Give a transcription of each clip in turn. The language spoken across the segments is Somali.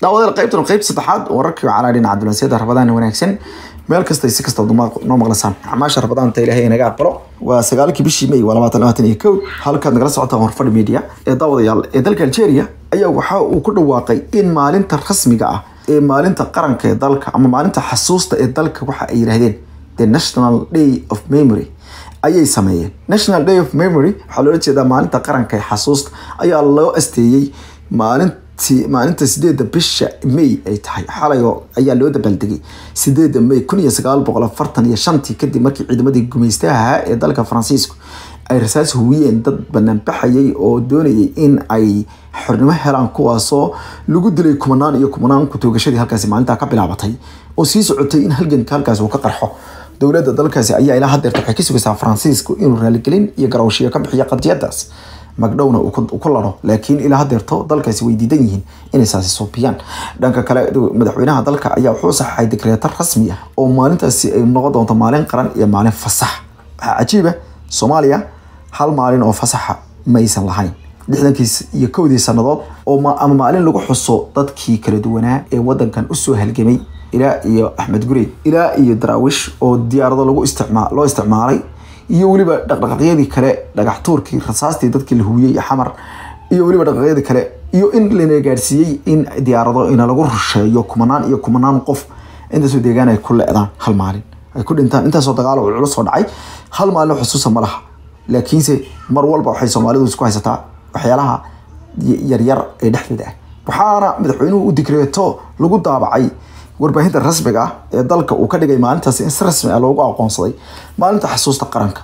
daawadeel qaybtan qaybta saddexaad wararkii calaa dhinaca dulansyada rabadaan wanaagsan meel kasta si kasta noo maqlasaan acmaasha rabadaanta ilaahay naga aqbalo waa sagaalkii bishii may waa labaatan labaatan iyo kow halkaad nagala socotaan warfadhi media ee daawadayaal ee dalka algeria ayaa waxa uu ku dhawaaqay in maalinta rasmiga ah ee maalinta qaranka ee dalka ama maalinta xasuusta ee dalka waxa ay yidhaahdeen the national day of memory ayay sameeyeen national day of memory waxaa loola jeedaa maalinta qaranka ee xasuusta ayaa loo asteeyey maalinti maalinta sideeda bisha may ay tahay xalay ayaa loo dabaaldegay sideeda may kun iyo sagaal boqol afartan iyo shantii kadib markii ciidamadii gumaystaha ee dalka faransiisku ay rasaas huwiyeen dad banaanbaxayay oo doonayay in ay xornimo helaan kuwaasoo lagu dilay kumanaan iyo kumanaan kutoogadii halkaasi maalintaa ka bilaabatay oo sii socotay in halganka halkaasi uu ka qarxo dowladda dalkaasi ayaa ilaa hadeerta waxay ka sugaysaa faransiisku inuu raaligelin iyo garawshiyo ka bixiyo qadiyadaas magdhowna uu ku laro laakiin ilaa hadeerto dalkaasi way diidan yihiin inay saasi soobiyaan dhanka kale madaxweynaha dalka ayaa wuxuu saxay dekreeto rasmi ah oo maalintaasi ay noqon doonto maalin qaran iyo maalin fasax waxaa cajiiba soomaaliya hal maalin oo fasaxa maysan lahayn lixdankii iyo kowdii sannadood oo ama maalin lagu xuso dadkii kala duwanaa ee wadankan usoo halgamay ilaa iyo axmed gurey ilaa iyo daraawish oo diyaarado lagu isticmaa loo isticmaalay iyo weliba dhaqdhaqaaqyadii kale dhagax tuurkii rasaastii dadkii la hubiyey xamar iyo weliba dhaqdhaqaaqyadii kale iyo in lana gaarsiiyey in diyaarado ina lagu rusheeyo kumanaan iyo kumanaan qof intaasoo deegaan ay ku le-daan hal maalin ay ku dhintaan intaasoo dagaalo culus oo dhacay hal maalin xusuusa ma laha laakiinse mar walba waxay soomaalidu isku haysataa waxyaalaha yaryar ee dhexdeeda ah waxaana madaxweynuhu u digreeto lagu daabacay warbaahinta rasmiga ah ee dalka uu ka dhigay maalintaasi in si rasmi ah loogu aqoonsaday maalinta xasuusta qaranka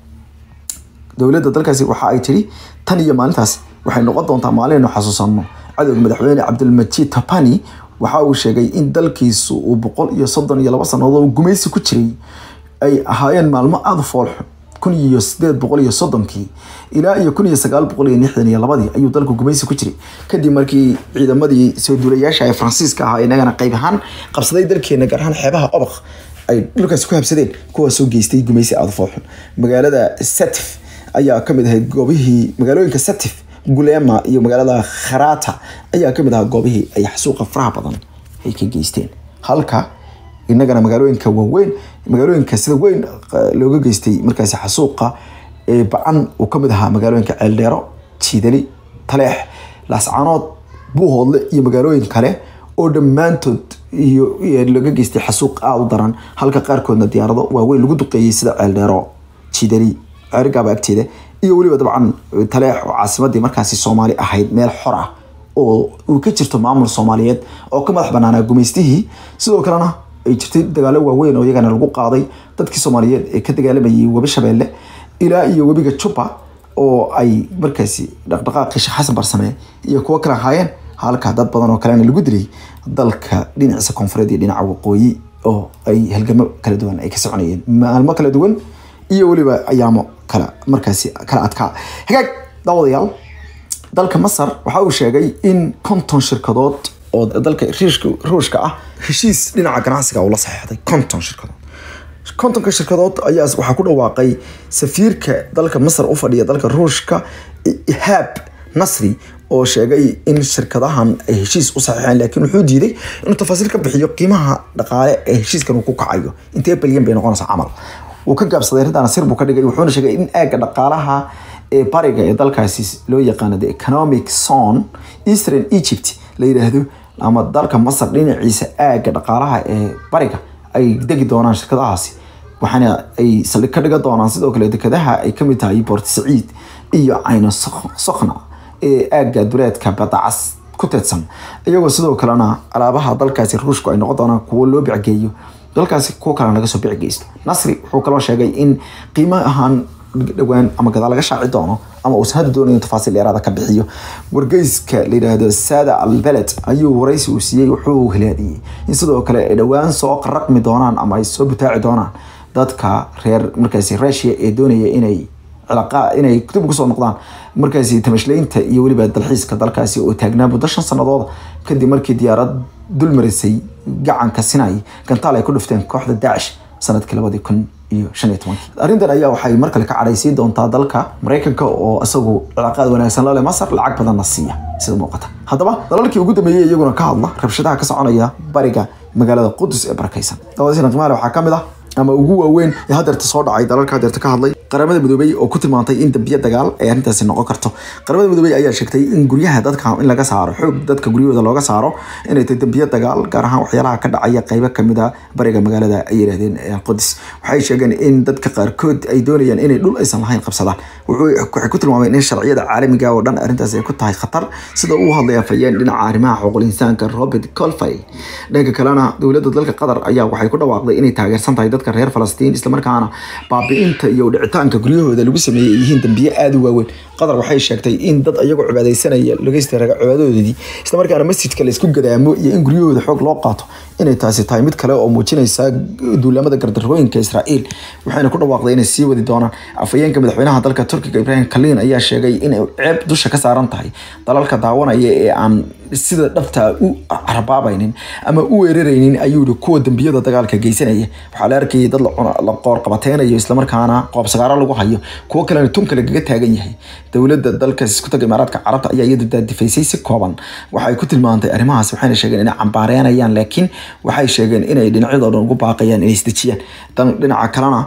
dowladda dalkaasi waxa ay tiri tan iyo maalintaas waxay noqon doontaa maalin inu xasuusano cadowga madaxweyne cabdilmajiid tapani waxa uu sheegay in dalkiisu uu boqol iyo soddon iyo laba sannadood gumaysi ku jiray ay ahaayeen maalmo aada u foolxun kun iyo sideed boqol iyo soddonkii ilaa iyo kun iyo sagaal boqol iyo lixdan iyo labadii ayuu dalku gumaysi ku jiray kadib markii ciidamadii soo duulayaasha ee faransiiska ahaa inagana qayb ahaan qabsaday dalkeena gaar ahaan xeebaha obaq ay dhulkaasi ku habsadeen kuwaasoo geystay gumaysi aada foolxun magaalada satif ayaa kamid ahayd goobihii magaalooyinka satif gulema iyo magaalada kharata ayaa kamid ahaa goobihii ay xasuuqa faraha badan ay ka geysteen halka inagana magaalooyinka waaweyn magaalooyinka sida weyn looga geystay markaasi xasuuqa ee ba-an uu kamid ahaa magaalooyinka ceeldheero jiidali taleex laascanood buuhoodle iyo magaalooyin kale oo dhammaantood iyo looga geystay xasuuq aada u daran halka qaarkoodna diyaarado waaweyn lagu duqeeyey sida ceeldheero jiidali ceerigaaba agteeda iyo weliba dabcan taleex oo caasimadii markaasi soomaali ahayd meel xor ah oo uu ka jirto maamul soomaaliyeed oo ka madax banaanaa gumaystihii sidoo kalena ay jirtay dagaalo waaweyn oo iyagana lagu qaaday dadkii soomaaliyeed ee ka dagaalamayay webi shabeelle ilaa iyo webiga juba oo ay markaasi dhaqdhaqaaqii sheekh xasan barsame iyo kuwo kale ahaayeen halka dad badan oo kalena lagu dilay dalka dhinaciisa koonfureed iyo dhinaca waqooyi oo ay halgamo kala duwan ay ka soconayeen maalmo kala duwan iyo weliba ayaamo kala markaasi kala adkaa hagaag daawadayaal dalka masar waxa uu sheegay in konton shirkadood oo dalka ruushka ah heshiis dhinaca ganacsiga uu la saxeixday konton shirkadood kontonka shirkadood ayaa waxaa ku dhawaaqay safiirka dalka masar u fadhiya dalka ruushka ihaab nasri oo sheegay in shirkadahan ay heshiis u saxiixeen laakiin wuxuu diiday inuu tafaasiil ka bixiyo qiimaha dhaqaale ee heshiiskan uu ku kacayo intee balyan bay noqonaysaa camal wuu ka gaabsaday arrintan sir buu ka dhigay wuxuuna sheegay in aagga dhaqaalaha ee bariga ee dalkaasi loo yaqaano the economic zone eastern egypt la yidhaahdo ama dalka masar dhinaciisa aagga dhaqaalaha ee bariga ay degi doonaan shirkadahaasi waxaana ay saldhig ka dhigan doonaan sidoo kale dekadaha ay kamid tahay port saciid iyo cayno sokhna ee aagga duleedka badacas ku teedsan iyagoo sidoo kalena alaabaha dalkaasi ruushku ay noqon doonaan kuwo loo bicgeeyo dalkaasi kuwo kalena laga soo bicgeysto nasri wuxuu kaloo sheegay in qiimo ahaan dhowaan ama gadaal laga shaaci doono ama uusan hadda doonayn tafaasiil dheeraada ka bixiyo wargeyska la yidhaahdo sada alveled ayuu waraysi uu siiyey wuxuu hilaadiyey in sidoo kale ay dhowaan soo qaraqmi doonaan ama ay soo butaaci doonaan dadka reer markaasi rusia ee doonaya inay cilaqa inay dib ugu soo noqdaan markaasi tamashlaynta iyo weliba dalxiiska dalkaasi oo taagnaa muddo shan sannadood kadib markii diyaarad dulmarisay gacanka sinay gantaal ay ku dhufteen kooxda daacish sanadkii labadii kun iyo shan iyo tobankii arrintan ayaa waxay mar kale ka cadhaysiin doontaa dalka maraykanka oo isagu cilaaqaad wanaagsan la leh masar lacag badanna siiya sida muuqata haddaba dalalkii ugu dambeeyey iyaguna ka hadla rabshadaha ka soconaya bariga magaalada qudus ee barakaysan dabadiisna qimaale waxaa ka mid ah ama ugu waaweyn ee hadeerta soo dhacay dalalka hadeerta ka hadlay qaramada midoobey oo ku tilmaantay in dambiye dagaal ay arrintaasi noqon karto qaramada midoobey ayaa sheegtay in guryaha dadka in laga saaro xoog dadka guryahooda looga saaro inay tahay dambiye dagaal gaar ahaan waxyaalaha ka dhacaya qeybo kamid a bariga magaalada ay yidhahdeen qudus waxay sheegeen in dadka qaarkood ay doonayaan inay dhul aysan lahayn qabsadaan waxay ku tilmaameen in sharciyada caalamiga oo dhan arrintaas ay ku tahay khatar sida uu hadlaya fayeen dhinaca arrimaha xuquuqul insaanka robert colfile dhanka kalena dowladda dalka qatar ayaa waxay ku dhawaaqday inay taageersan tahay dadka reer falastiin islamarkaana baabi'inta iyo dhicitaanka guryahooda lagu sameeyey ay yihiin dambiye aada u waaweyn qatar waxay sheegtay in dad ayagoo cibaadaysanaya lageysta cibaadadoodii islamarkaana masjidka laysku gadaamo iyo in guryahooda xoog loo qaato inay taasi tahay mid kale oo muujinaysa duulamada gardarooyinka israa'iil waxayna ku dhawaaqday inay sii wadi doonaan afhayeenka madaxweynaha dalka turkiga ibrahim kaliin ayaa sheegay inay ceeb dusha ka saaran tahay dalalka daawanaya ee aan sida dhabta u carabaabaynin ama u weeraraynin ayuu yihi kuwa dambiyada dagaalka geysanaya waxaa la arkayay dad la qoor qabateynayo islamarkaana qoobsagaaro lagu hayo kuwo kalena tunka lagaga taagan yahay dowladda dalkaas isku taga imaaraadka carabta ayaa iyadu daadifaysay si kooban waxay ku tilmaantay arrimahaas waxayna sheegeen inay cambaareynayaan laakiin waxay sheegeen inay dhinacyadoo dhan ugu baaqayaan inay isdejiyaan dhinaca kalena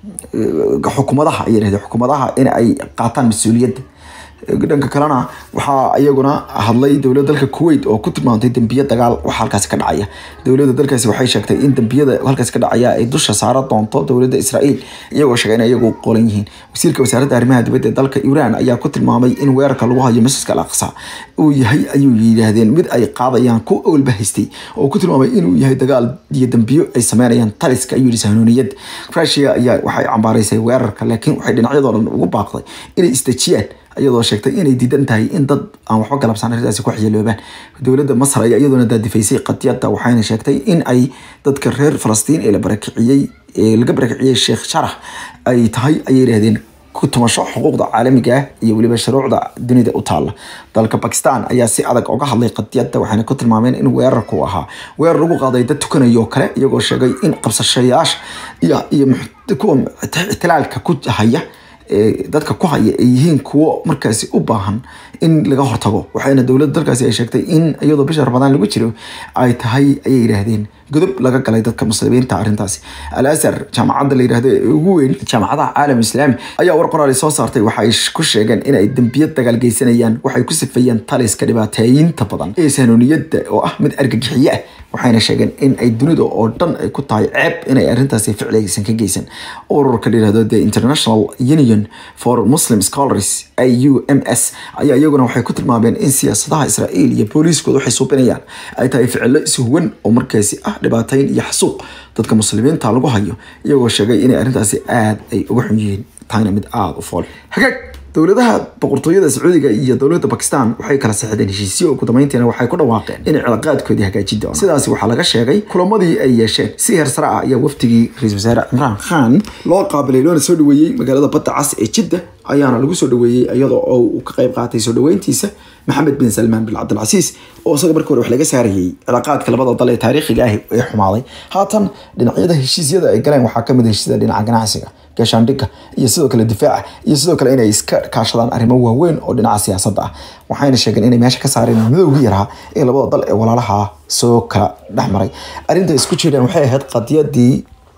xukuumadaha ay yidhahdeen xukuumadaha in ay qaataan mas-uuliyadda dhanka kalena waxaa iyaguna hadlay dowladda dalka kuwait oo ku tilmaantay dembiye dagaal waxa halkaasi ka dhacaya dowladda dalkaasi waxay sheegtay in dembiyada halkaasi ka dhacaya ay dusha saara doonto dowladda israa'iil iyagoo sheegay in iyagu qolan yihiin wasiirka wasaaradda arrimaha dibadda ee dalka iiraan ayaa ku tilmaamay in weerarka lagu hayo masjidka al aqsa uu yahay ayuu yidhaahdeen mid ay qaadayaan ku awalba haystay oo ku tilmaamay inuu yahay dagaal iyo dembiyo ay sameynayaan taliska ayuu yihi sahnuuniyadda rusia ayaa waxay cambaaraysay weerarka laakiin waxay dhinacyadoo dhan ugu baaqday inay isdejiyaan iyadoo sheegtay inay diidan tahay in dad aan waxba galabsan arrintaasi ku xiyaloobaan dowladda masar ayaa iyaduna daadifaysay qadiyadda waxayna sheegtay in ay dadka reer falastiin ee la barakiciyey ee laga barakiciyey sheekh sharax ay tahay ayay yidhahdeen ku tumasho xuquuqda caalamiga ah iyo weliba shuruucda dunida u taalla dalka bakistan ayaa si adag uga hadlay qadiyadda waxayna ku tilmaameen in weerarku ahaa weerar lagu qaaday dad tukanayo oo kale iyagoo sheegay in qabsashayaasha iyo iyo kuwa ixtilaalka ku haya dadka ku haya ay yihiin kuwo markaasi u baahan in laga hortago waxayna dowladda dalkaasi ay sheegtay in iyadoo bisha ramadaan lagu jiro ay tahay ayay yidhaahdeen godob laga galay dadka muslimiinta arrintaasi al azhar jaamacadda la yidhahdo ee ugu weyn jaamacadaha caalam islaami ayaa war qoraali soo saartay waxay ku sheegeen inay dembiyad dagaal geysanayaan waxay ku sifeeyeen taliska dhibaateeyinta badan ee sanuuniyadda oo ah mid argagixiye ah waxayna sheegeen in ay dunida oo dhan ay ku tahay ceeb inay arrintaasi ficligaysan ka geysan ururka la yidhahdo the international union for muslim scholars au m s ayaa iyaguna waxay ku tilmaameen in siyaasadaha israa'iil iyo booliiskooda waxay suubinayaan ay tahay ficilo ishuwan oo markaasi ah dhibaateyn iyo xasuuq dadka muslimiinta lagu hayo iyagoo sheegay inay arrintaasi aada ay uga xun yihiin tahayna mid aada u fool hagaag dowladaha boqortooyada sacuudiga iyo dowladda bakistan waxay kala saxdeen heshiisyo ugu dambeyntiina waxay ku dhawaaqeen inay cilaaqaadkoodii hagaajin doonaan sidaasi waxaa laga sheegay kulamadii ay yeesheen si heer sare ah ayaa wafdigii ra-iisul wasaare cimraan khan loo qaabilay loona soo dhaweeyey magaalada badda cas ee jidda ayaana lagu soo dhaweeyey iyadoo oo uu ka qayb qaatay soo dhaweyntiisa maxamed bin salmaan bin cabdilcasiis oo isaga markii hore wax laga saarayey cilaaqaadka labada dal ee taariikhiga ah ee xumaaday haatan dhinacyada heshiisyada ay galeen waxaa kamid heshiisyada dhinaca ganacsiga gaashaandhigga iyo sidoo kale difaaca iyo sidoo kale inay iska kaashadaan arrimo waaweyn oo dhinaca siyaasadda ah waxayna sheegeen inay meesha ka saareen madowgii yaraa ee labada dal ee walaalaha soo kala dhexmaray arrinta isku jireen waxay ahayd qadiyadii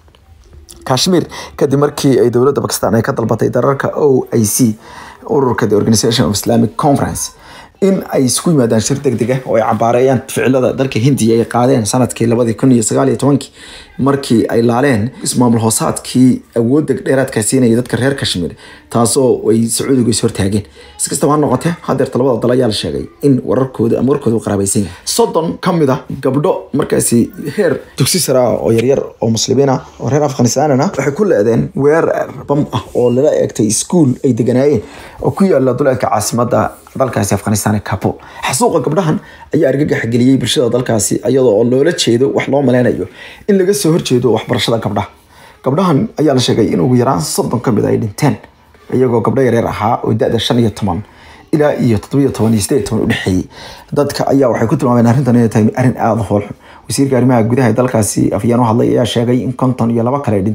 kashmir kadib markii ay dowladda bakistan ay ka dalbatay dararka o i c ururka the organization of islamic conference in ay isku yimaadaan shir deg deg ah oo ay cambaareeyaan ficilada dalka hindiya ay qaadeen sanadkii labadii kun iyo sagaal iyo tobankii markii ay laaleen ismaamul hoosaadkii awoodda dheeraadka siinaya dadka reer kashmir taasoo ay sacuudigu is hortaageen si kastaba ha noqotee hadeerta labada dal ayaa la sheegay in wararkooda ama warkooda u qaraabaysan yahay soddon ka mid a gabdho markaasi heer dugsi sare ah oo yaryar oo muslimiin ah oo reer afghanistanana waxay ku leedeen weerar bam ah oo lala eegtay iskuul ay deganaayeen oo ku yaala duleedka caasimadda dalkaasi afghanistan ee kabul xasuuqa gabdhahan ayaa argagax geliyey bulshada dalkaasi iyadoo oo loola jeedo wax loo maleynayo in laga soo horjeedo waxbarashada gabdhaha gabdhahan ayaa la sheegay in ugu yaraan soddon ka mid ay dhinteen iyagoo gabdho yareer ahaa oo da-da shan iyo toban ilaa iyo toddobiyo toban iyo sideed toban udhexeeyey dadka ayaa waxay ku tilmaameen arrintan inay tahay arrin aada u foolxun wasiirka arrimaha gudaha ee dalkaasi afyaan u hadlay ayaa sheegay in konton iyo laba kale ay dhinteen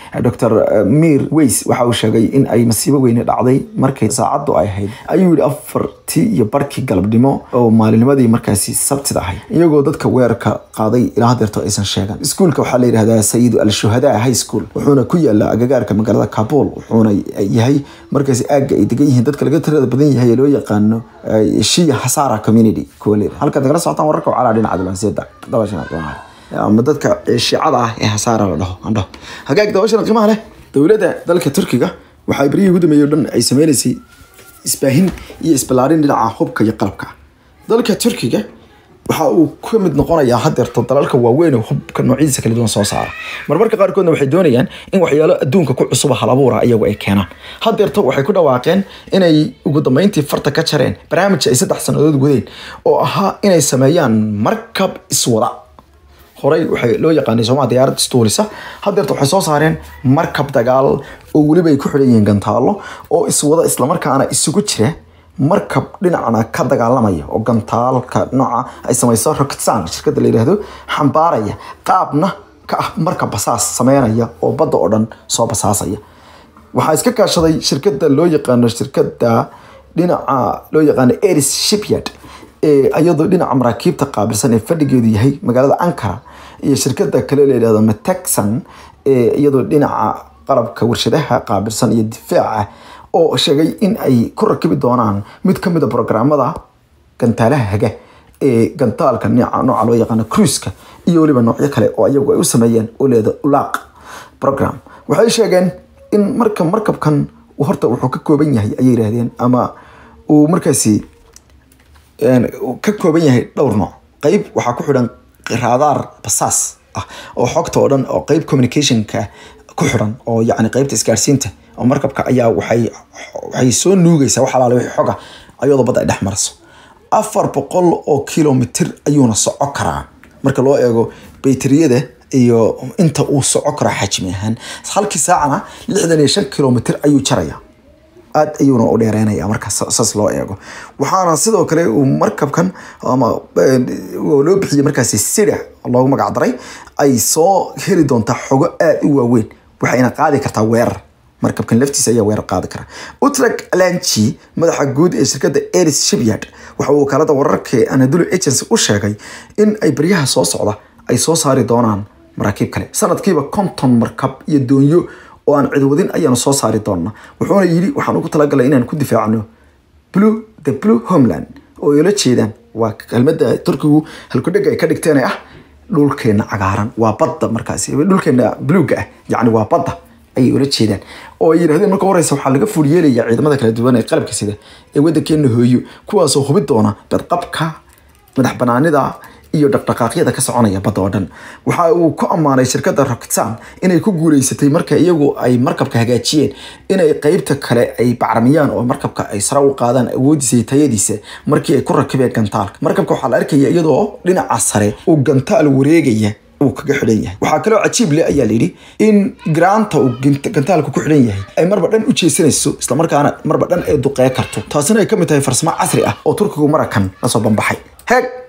dr mir weys waxa uu sheegay in ay masiibo weyne dhacday markay saacaddu ay ahayd ayuu yidhi afartii iyo barkii galabnimo oo maalinimadii markaasi sabtida ahayd iyagoo dadka weerarka qaaday ilaa hadeerto aysan sheegan iskuulka waxaa la yidhahdaa sayidu al-shuhadaa high school wuxuuna ku yaala agagaarka magaalada kabul wuxuuna yahay markaasi aagga ay degan yihiin dadka laga tirada badan yahay ee loo yaqaano shia hasara community kuwa leedahay halkaad nagala socotaan wararka wacalaa dhinaca diblanseeda dabashan ama dadka shiicada ah ee hasaara la dhaho andhaho hagaag dabashana qiimaha leh dowladda dalka turkiga waxaa beryihii ugu dambeeyey o dhan ay sameynaysay isbaahin iyo isballaarin dhinaca hubka iyo qalabka dalka turkiga waxa uu ka mid noqonayaa hadeerto dalalka waaweyn oo hubka noocyadiisa kala duwan soo saara marmarka qaarkoodna waxay doonayaan in waxyaalo adduunka ku cusuba halabuura iyagu ay keenaan hadeerto waxay ku dhawaaqeen inay ugu dambeyntii farta ka jareen barnaamij ay saddex sannadood wadeen oo ahaa inay sameeyaan markab iswada horey waxay loo yaqaanay sooma diyaarad istuulisa hadeerta waxay soo saareen markab dagaal oo weliba ay ku xidhan yihiin gantaallo oo iswada islamarkaana isugu jira markab dhinacna ka dagaalamaya oo gantaalka nooca ay samayso rocketsan shirkadda la yidhaahdo xambaaraya qaabna ka ah markab basaas sameynaya oo badda oo dhan soo basaasaya waxaa iska kaashaday shirkadda loo yaqaano shirkadda dhinaca loo yaqaano eris shipyard iyadoo dhinaca maraakiibta qaabilsan ee fadhigeedu yahay magaalada ankara iyo shirkada kale layidhahdo matexan iyadoo dhinaca qalabka warshadaha qaabilsan iyo difaaca oo sheegay in ay ku rakibi doonaan mid kamid a programmada gantaalaha haga ee gantaalka nooca loo yaqaano cruiska iyo weliba noocyo kale oo iyagu ay u sameeyeen oo leeda ulaaq program waxay sheegeen in marka markabkan horta wuxuu ka kooban yahay ayay yidhaahdeen ama uu markaasi ka kooban yahay dhowr nooc qeyb waxaa ku xidhan raadaar basaas ah oo xogta oo dhan oo qeyb communicationka ku xidhan oo yacni qeybta isgaarsiinta oo markabka ayaa waxay waxay soo nuugaysaa wax alaale wixii xoga ayadoo badda ay dhex marayso afar boqol oo kilomitir ayuuna soco karaa marka loo eego bayteriyada iyo inta uu soco karo xajmi ahaan halkii saacana lixdan iyo shan kilomitir ayuu jaraya aad ayuuna u dheereynaya marka saas loo eego waxaana sidoo kale uu markabkan ama loo bixiyey markaasi sida loogu magac daray ay soo heli doontaa xogo aad u waaweyn waxayna qaadi kartaa weerar markabkan laftiisa ayaa weerar qaadi kara utrag alanchi madaxa guud ee shirkadda eris shipyard waxa uu wakaalada wararka anadulu agency u sheegay in ay baryaha soo socda ay soo saari doonaan maraakiib kale sanadkiiba konton markab iyo doonyo oo aan cidwadin ayaanu soo saari doona wuxuuna yidhi waxaan ugu talagalay inaan ku difaacno blue the blue homeland oo ay la jeedaan waa kelmada turkigu halkudhega ay ka dhigteen ah dhulkeena cagaaran waa badda markaasi dhulkeena bluega ah yacni waa badda ayay ula jeedaan oo ay yidhahdeen marka horeysa waxaa laga fuulyeelaya ciidamada kala duwan ee qalabka sida ee waddankeena hooyo kuwaasoo hubi doona badqabka madax banaanida iyo dhaqdhaqaaqyada ka soconaya badda oo dhan waxa uu ku ammaanay shirkadda rocketsan inay ku guuleysatay marka iyagu ay markabka hagaajiyeen inay qeybta kale ay bacramiyaan oo markabka ay sare u qaadaan awoodiisa iyo tayadiisa markii ay ku rakibeen gantaalka markabka waxaa la arkaya iyadoo dhinaca sare uu gantaal wareegaya uu kaga xidhan yahay waxaa kaloo cajiib leh ayaa layidhi in garaanta uu gantaalka ku xidhan yahay ay marba dhan u jeesanayso islamarkaana marba dhan ay duqee karto taasina ay ka mid tahay farsamo casri ah oo turkigu marakan lasoo banbaxay heeg